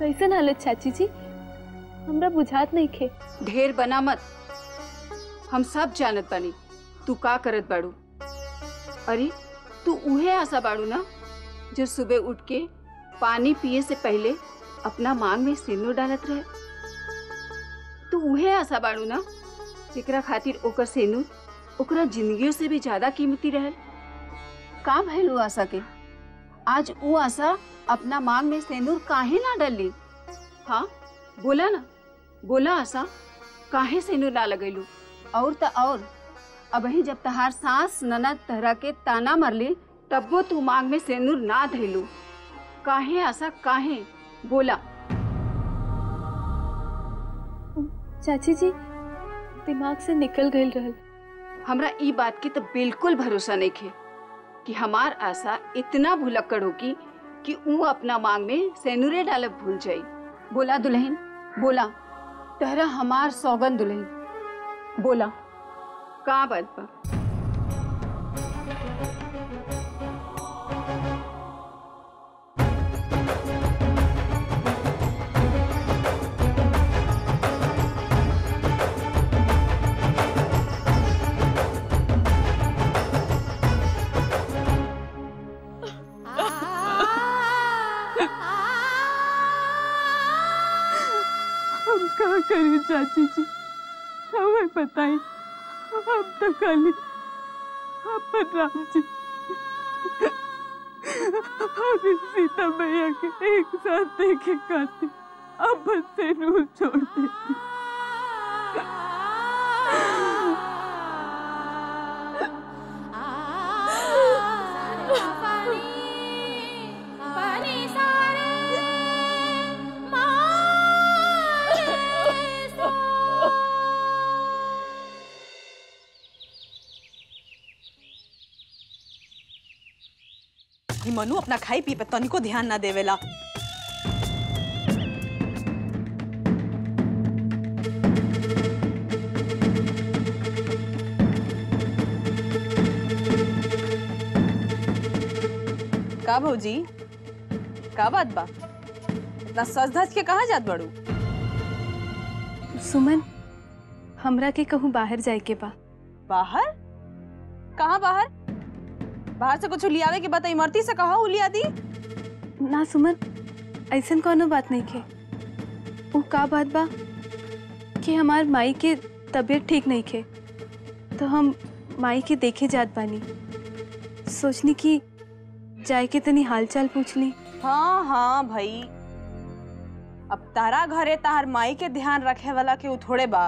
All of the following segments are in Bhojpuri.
कैसन हालत चाची जी हमरा बुझात नहीं खे ढेर बना मत हम सब जानत बानी तू का करत बाड़ू अरे तू उहे आशा बाड़ू ना जो सुबह उठ के पानी पिए से पहले अपना मांग में सिंदूर डालत रहे तू उहे आशा बाड़ू ना जेकरा खातिर ओकर सिंदूर ओकरा जिंदगियों से भी ज्यादा कीमती रहल का भइल उ आशा के आज उ आशा अपना मांग में सिंदूर काहे ना डाली हाँ बोला ना बोला आशा काहे सिंदूर ना लगैलू और त और अबही जब तहार सास ननद तहरा के ताना मरली तब्बो तू मांग में सिंदूर ना धैलू काहे आशा काहे बोला चाची जी दिमाग से निकल गई रहल हमरा ई बात के तो बिल्कुल भरोसा नहीं खे कि हमार आशा इतना भुलक्कड़ होगी कि ऊ अपना मांग में सेनुरे डालब भूल जाई बोला दुल्हन बोला तहरा हमार सौगन दुल्हन बोला का बात बा हम का करें चाची जी हमें बताई हम तो खाली अपन राम जी और सीता मैया के एक साथ देखे खाते अब से नूर छोड़ देती ई मनु अपना खाई पी पे तनिको ध्यान ना देवेला का भौजी का बात बा इतना सज धज के कहाँ जात बड़ू सुमन हमरा के कहूँ बाहर जाए के बा बाहर कहाँ बाहर बाहर से कुछ लियावे के बता इमरती से कहा लिया दी ना सुमन ऐसन कोनो बात नहीं खे वो का बात बा कि हमार माई के तबीयत ठीक नहीं खे तो हम माई के देखे जात बानी सोचनी कि जाए के तनी हालचाल पूछ ली हाँ हाँ भाई अब तारा घरे तार माई के ध्यान रखे वाला के उ थोड़े बा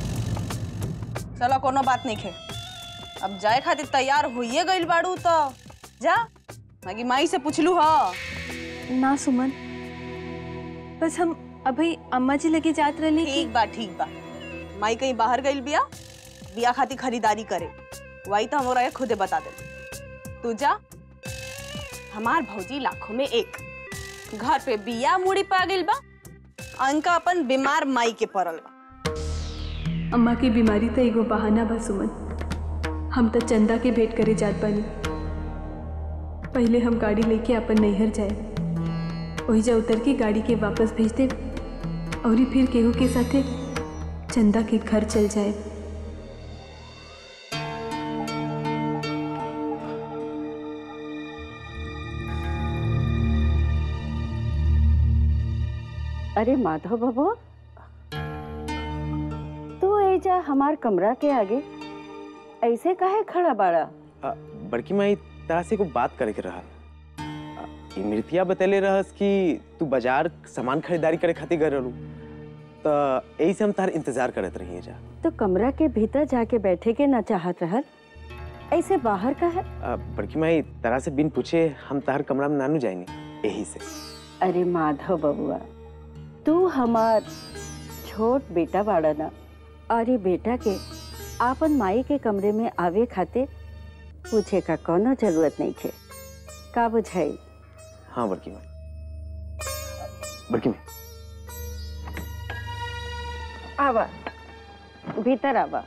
चलो कोनो बात नहीं खे अब जाए खातिर तैयार होइए गइल बाड़ू तो जा मागी माई से पूछलू ह ना सुमन बस हम अभी अम्मा जी लगे जात रहे कि ठीक बा ठीक बा माई कहीं बाहर गइल बिया बिया खातिर खरीदारी करे वही तो हमरा के खुदे बता दे तू जा हमार भौजी लाखों में एक घर पे बिया मुड़ी पा गइल बा अंका अपन बीमार माई के पड़ल बा अम्मा की बीमारी तो एगो बहाना बा सुमन हम तो चंदा के भेंट करे जात बानी पहले हम गाड़ी लेके अपन नैहर जाए वही जा उतर के गाड़ी के वापस भेज दे और फिर केहू के साथे चंदा के घर चल जाए अरे माधव बाबू तू एजा हमार कमरा के आगे ऐसे काहे खड़ा बाड़ा आ, बड़की माई तरा से को बात करे के रहल आ, ई मृतिया बतेले रहस कि तू बाजार सामान खरीदारी करे खातिर गए रहलू तो यही से हम तार इंतजार करत रही जा तो कमरा के भीतर जाके बैठे के ना चाहत रहल ऐसे बाहर का है आ, बड़की माई तरा से बिन पूछे हम तार कमरा में नानू जाएनी यही से अरे माधव बबुआ तू हमार छोट बेटा बाड़ा ना और ये बेटा के आपन माई के कमरे में आवे खातिर पूछे का कोनो जरूरत नहीं थे का बुझाई हाँ बड़की माई बड़की माई आवा भीतर आवा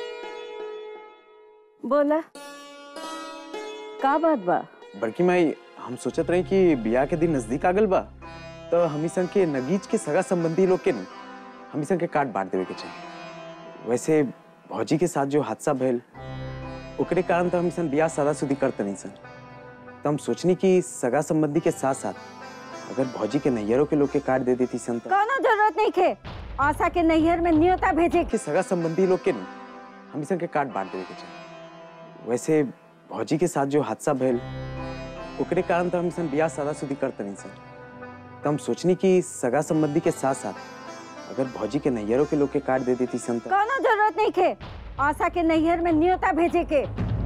बोला का बात बा बड़की माई हम सोचत रही कि बियाह के दिन नजदीक आ गल बा तो हमी संग के नगीच के सगा संबंधी लोग के न हमी संग के काट बांट देवे के चाहिए वैसे भौजी के साथ जो हादसा भइल ओकरे कारण तो हमी सन बियाह सादा सुदी करते नहीं सन तो हम सोचनी कि सगा संबंधी के साथ साथ अगर भौजी के नैयरों के लोग के काट दे देती सन तो कोनो जरूरत नहीं खे आशा के नैहर में न्योता भेजे के के सगा संबंधी लोग के न हमी संग के काट बांट देवे के चाहिए वैसे भौजी के साथ जो हादसा भइल ओकरे कारण तो हम सन बियाह सादा सुदी करते नहीं सन तो हम सोचनी कि सगा संबंधी के साथ साथ अगर भौजी के नैयरों के लोग के काट दे देती सन तो कोनो जरूरत नहीं खे आशा के नैहर में न्योता भेजे के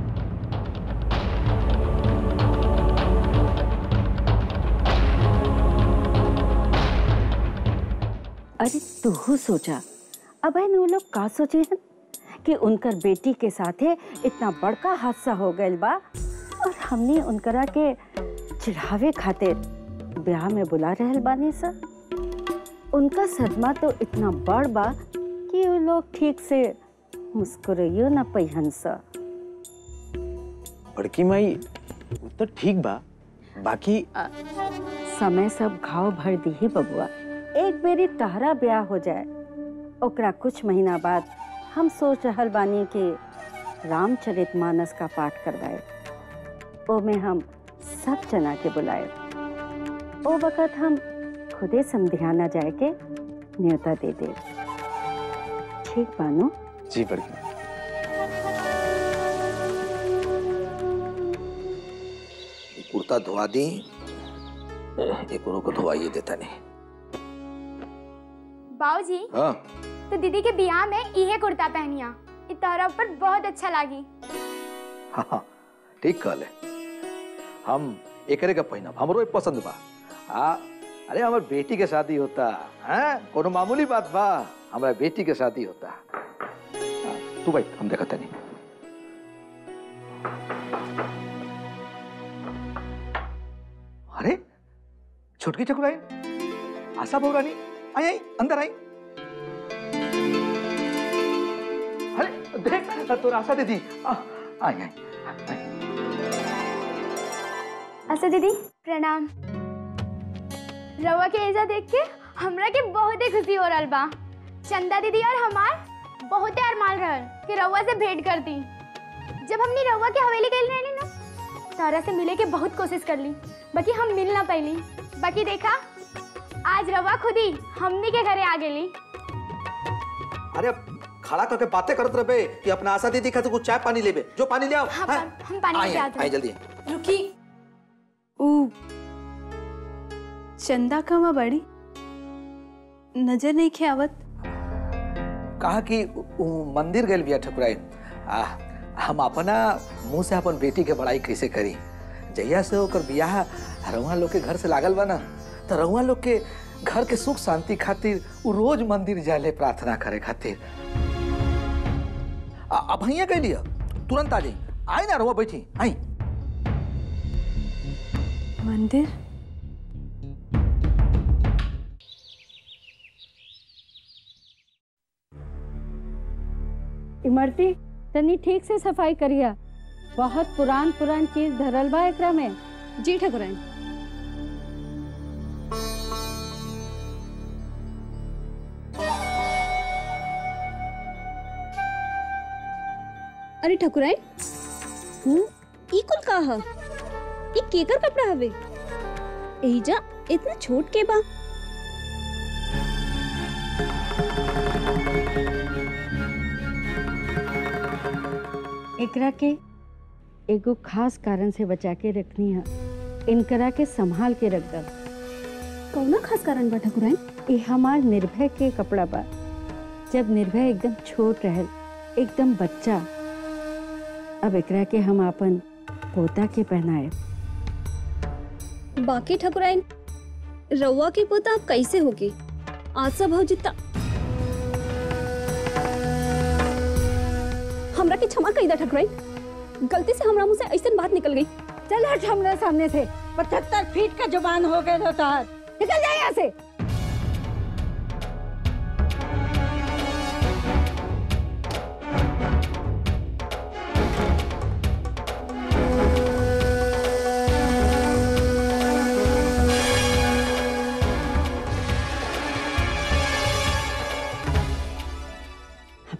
अरे तू सोचा अब है वो लोग का सोचे हैं कि उनकर बेटी के साथे इतना बड़का हादसा हो गइल बा और हमने उनकरा के चिढ़ावे खातिर ब्याह में बुला रहल बानी सर उनका सदमा तो इतना बड़ बा कि वो लोग ठीक से मुस्कुराइयो ना पहिन सा बड़की माई वो तो ठीक बा बाकी समय सब घाव भर दी ही बबुआ एक बेरी तहरा ब्याह हो जाए ओकरा कुछ महीना बाद हम सोच रहल बानी कि रामचरित मानस का पाठ करवाए ओमे हम सब जना के बुलाए ओ वक्त हम खुदे समधियाना जाए के न्योता दे दे ठीक बानो जी बड़की माई। कुर्ता धोवा दी एक को धोवाइए देता नहीं बाबूजी हाँ तो दीदी के बियाह में इहे कुर्ता पहनिया इ तोहरा ऊपर बहुत अच्छा लागी हाँ हाँ, ठीक कहले हम एकरे का पहिनब हमरो ई पसंद बा आ अरे हमार बेटी के शादी होता हैं कोनो मामूली बात बा हमारा बेटी के शादी होता हाँ, तू भाई हम देखा नहीं अरे छुटकी चकुराई आशा भोगानी आई आई अंदर आई अरे देख तोर आशा दीदी आ, आई आई आई। अच्छा दीदी प्रणाम रवा के एजा देख के हमरा के बहुत ही खुशी हो रहल बा चंदा दीदी और हमार बहुत अरमान रहल कि रवा से भेंट कर दी जब हमने रवा के हवेली गई रहनी ना तारा से मिले के बहुत कोशिश कर ली बाकी हम मिल ना पैली बाकी देखा आज रवा खुद ही हमनी के घरे आ गेली अरे अब खड़ा करके बातें करत रहे कि अपना आशा दीदी खातिर कुछ चाय पानी लेबे जो पानी ले आओ हाँ, हाँ? पा- हम पानी आई, लेके आई, आते आई हैं। जल्दी रुकी ऊ चंदा कहाँ बड़ी नजर नहीं खे आवत कहा कि उ मंदिर गए बिया ठकुराई आ हम अपना मुंह से अपन बेटी के बड़ाई कैसे करी जहिया से ओकर बियाह रउआ लोग के घर से लागल बा ना तो रउआ लोग के घर के सुख शांति खातिर उ रोज मंदिर जाले प्रार्थना करे खातिर आ, अब भैया गई लिया तुरंत आ जाई आई ना रउआ बैठी आई मंदिर इमरती तनी ठीक से सफाई करिया बहुत पुरान पुरान चीज धरल बा एकरा में जी ठकुराइन अरे ठकुराइन हम्म ई कुल का ह ई केकर कपड़ा हवे एजा इतना छोट के बा एकरा के एगो खास कारण से बचा के रखनी है इनकरा के संभाल के रख दब कौना खास कारण बा ठकुराइन ये हमार निर्भय के कपड़ा बा जब निर्भय एकदम छोट रहल एकदम बच्चा अब एकरा के हम अपन पोता के पहनाए बाकी ठकुराइन रउआ की पोता अब कैसे होगी आशा भौजी ता हमरा के क्षमा कई दा ठकुराइन गलती से हमरा मुंह से ऐसन बात निकल गई चल हट हमरे सामने से पचहत्तर फीट का जुबान हो गए होता है निकल जाए यहाँ से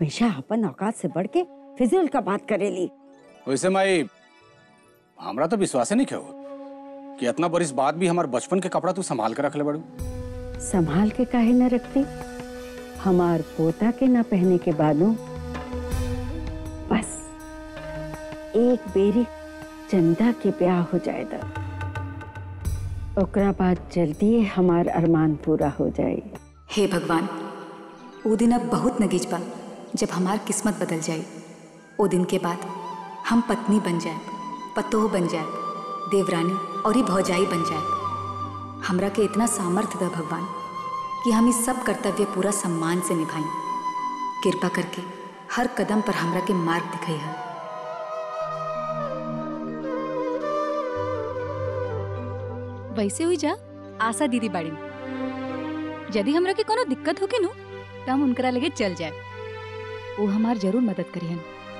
हमेशा अपन औकात से बढ़ के फिजूल का बात करेली वैसे माई हमरा तो विश्वास नहीं हो कि इतना बरिस बाद भी हमारे बचपन के कपड़ा तू संभाल के रख ले बड़ू संभाल के काहे न रखती हमार पोता के न पहने के बादू बस एक बेरी चंदा के ब्याह हो जाएगा ओकरा बाद जल्दी हमार अरमान पूरा हो जाए हे भगवान वो दिन अब बहुत नगीज बा जब हमार किस्मत बदल जाए वो दिन के बाद हम पत्नी बन जाए पतोह बन जाए देवरानी और ही भौजाई बन जाए हमरा के इतना सामर्थ्य दा भगवान कि हम इस सब कर्तव्य पूरा सम्मान से निभाएं कृपा करके हर कदम पर हमरा के मार्ग दिखाई है वैसे हुई जा आशा दीदी बाड़ी यदि हमरा के कोनो दिक्कत होके नु त हम उनकरा लगे चल जाए वो हमार जरूर मदद करिहन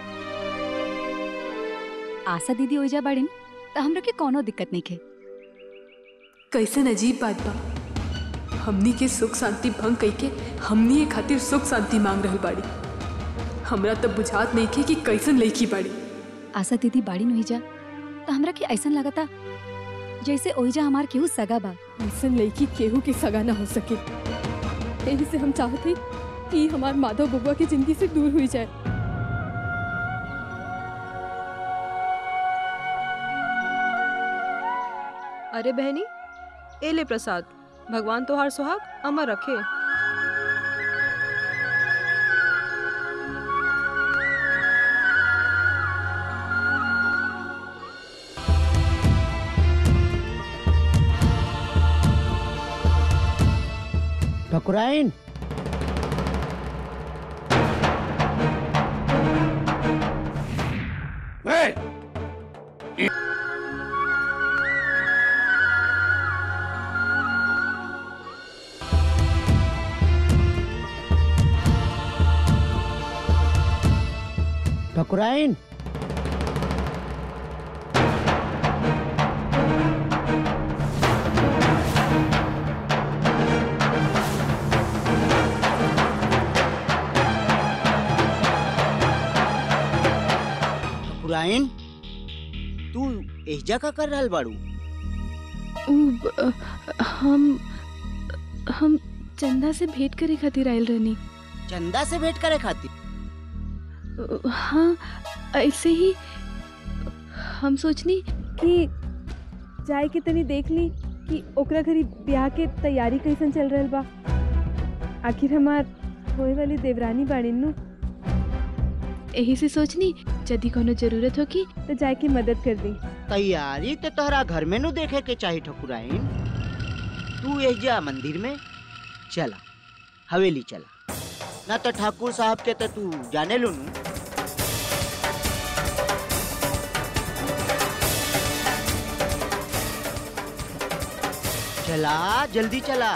आशा दीदी हो जा बाड़ी त हमरा के कोनो दिक्कत नहीं खे कैसन अजीब बात बा हमनी के सुख शांति भंग कई के हमनी ये खातिर सुख शांति मांग रहल बाड़ी हमरा तब बुझात नहीं खे कि कैसन लड़की बाड़ी आशा दीदी बाड़ी नहीं जा त हमरा के ऐसन लगता जैसे ओइजा हमार केहू सगा बा ऐसन लड़की केहू के सगा ना हो सके यही से हम चाहते कि हमार माधव बबुआ की जिंदगी से दूर हुई जाए अरे बहनी ए ले प्रसाद भगवान तोहार सुहाग अमर रखे ठकुराइन ठकुराइन ठकुराइन तू एजा का कर रहल बाड़ू हम हम चंदा से भेंट करे खातिर आयल रहनी चंदा से भेंट करे खातिर हाँ ऐसे ही हम सोचनी कि जाए के तनी देख ली कि ओकरा घरी ब्याह के तैयारी कैसन चल रहल बा आखिर हमार होए वाली देवरानी बाड़ी नु यही से सोचनी यदि कोनो जरूरत होगी तो जाए के मदद कर दी तैयारी तो तोहरा घर में नु देखे के चाही ठकुराइन तू एजा मंदिर में चला हवेली चला ना तो ठाकुर साहब के तो तू जाने लो नु चला जल्दी चला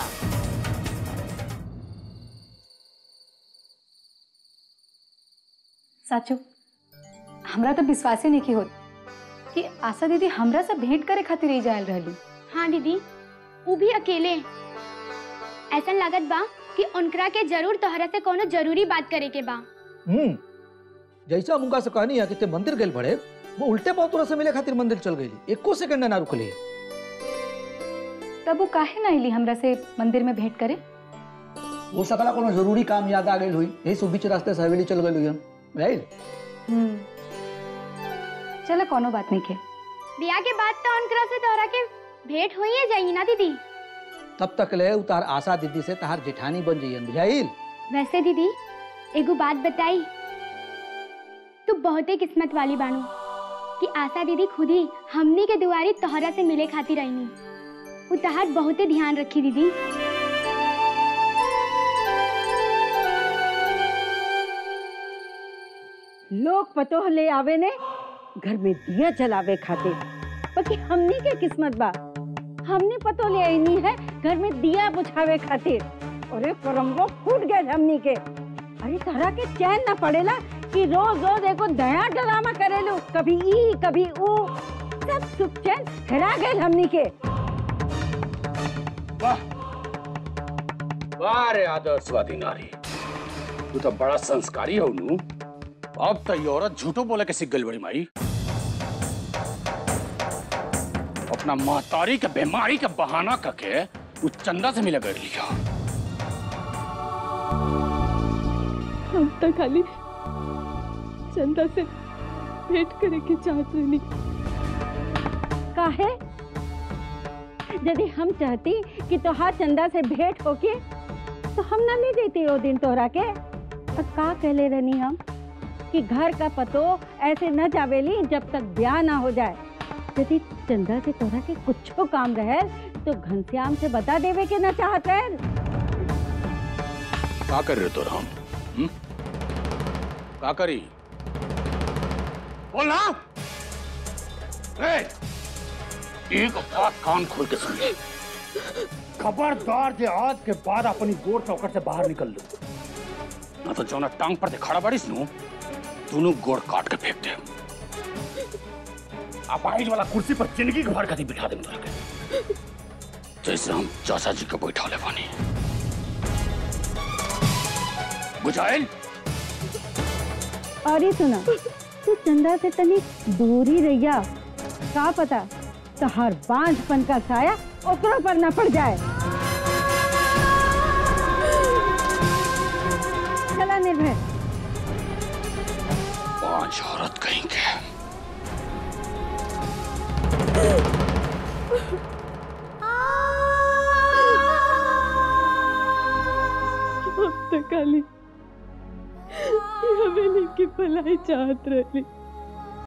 साचो हमरा तो विश्वास ही नहीं की होत कि आशा दीदी हमरा से भेंट करे खातिर ही जायल रहली हाँ दीदी वो भी अकेले ऐसा लागत बा कि उनकरा के जरूर तोहरा से कोनो जरूरी बात करे के बा हम्म जैसा हम उनका से कहनी है कि ते मंदिर गए बड़े वो उल्टे पाँव तोरा से मिले खातिर मंदिर चल गई एको सेकंड ना रुकली तब वो काहे ना अली हमरा से मंदिर में भेंट करे वो सकला कोनो जरूरी काम याद आ गई हुई यही सब बीच रास्ते से हवेली चल गई हुई हम राइट हम्म चलो कोनो बात नहीं के ब्याह के बाद तो उनकरा से तोहरा के भेंट हुई है जाई ना दीदी तब तक ले उतार आशा दीदी से तहार जेठानी बन जाइए बुझाइल वैसे दीदी एगो बात बताई तू बहुत ही किस्मत वाली बानू कि आशा दीदी खुद ही हमनी के दुआरी तोहरा से मिले खातिर आईनी वो तहार बहुत ही ध्यान रखी दीदी लोग पतोह ले आवे ने घर में दिया जलावे खातिर बाकी हमनी के किस्मत बा हमने पतो ले आईनी है घर में दिया बुझावे खातिर अरे करम्बो फूट गए हमनी के अरे तरह के चैन ना पड़ेला कि रोज रोज एको दया ड्रामा करेलू कभी ई कभी ऊ सब सुख चैन हेरा गए हमनी के वाह वाह रे आदर्शवादी नारी तू तो बड़ा संस्कारी हो नू अब तो ये औरत झूठो बोले के सीख गई बड़ी माई अपना महतारी के बीमारी के बहाना करके उस चंदा से मिला कर लिया हम तो खाली चंदा से भेंट करे के चाहत रही काहे यदि हम चाहती कि तोहार चंदा से भेंट होके तो हम ना ले देती वो दिन तोहरा के और का कहले रहनी हम कि घर का पतो ऐसे न जावेली जब तक ब्याह ना हो जाए यदि चंदा से तोहरा के कुछो काम रहे तो घनश्याम से बता देवे के ना चाहत रहे का कर रहे हो तो हम हम्म? का करी बोल ना ए, एक बात कान खोल के सुन ले खबरदार जे आज के बाद अपनी गोर चौकट से बाहर निकल लो ना तो जौना टांग पर से खड़ा बारिश नु दोनों गोड़ काट के फेंक दे आप आइज वाला कुर्सी पर जिंदगी भर कभी बिठा दे तोरा के जैसे हम चाचा जी को बैठा ले पानी बुझाइल और ये सुना तू चंदा से तनी दूरी रहिया का पता तो हर बांझपन का साया ओकरों पर न पड़ जाए चला निर्भय पांच औरत कहीं के अब तो खाली ये हवेली की भलाई चाहत रही